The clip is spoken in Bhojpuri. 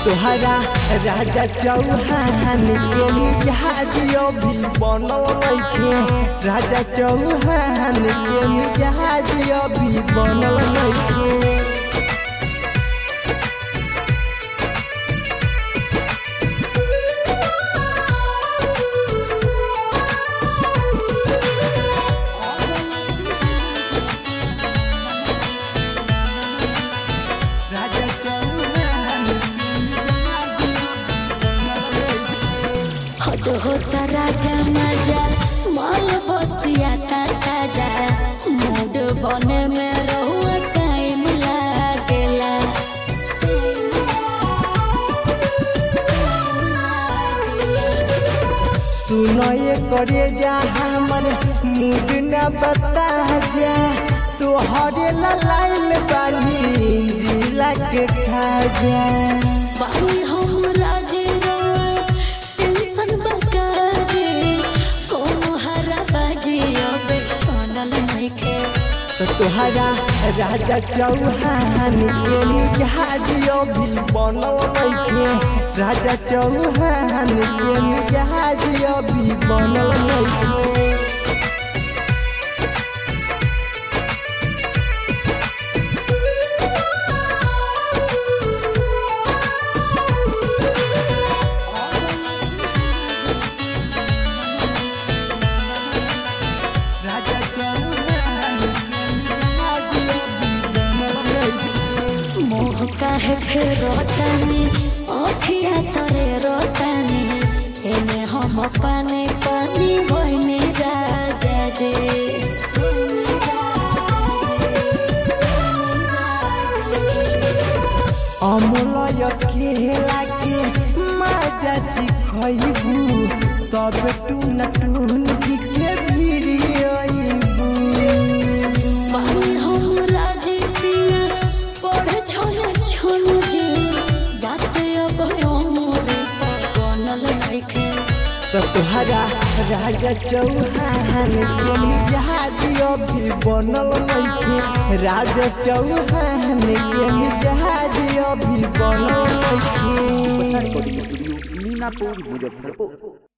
तोहरा राजा चौहान के मिजाज अभी बनल नइखे राजा चौहान के मिजाज अभी बनल नइखे राजा चौहान के मिजाज हद होता राजा मजा माल बसिया ता ताजा मूड बने में रहुआ टाइम लागेला सुनए करे जा हमर मूड न बता जा तोहरे लाइन बानी जिला के खा जा बानी हम राजी रहुआ टेंशन बकाजे कोनो हरा बाजी अबे बनल नइखे तो तोहरा राजा चौहान के मिजाज अभी बनल नइखे राजा चौहान के मिजाज अभी बनल नइखे राजा चौहान के मिजाज अभी बनल नइखे मोह काहे फेर रोतानी अखिया तरे रोतानी एने हम पानी पानी होइनी राजा जे अमलय केला के माजा चिखइबू तब टून टून जी के भिरी अइबू पानी हम राजी पिया पढ़े छोने छोन जे जाते अब मोरे बनल नइखे तो तोहरा राजा चौहान के मिजाज अभी बनल नइखे राजा चौहान के मिजाज अभी बनल नइखे रिकॉर्डिंग स्टूडियो मीनापुर मुजफ्फरपुर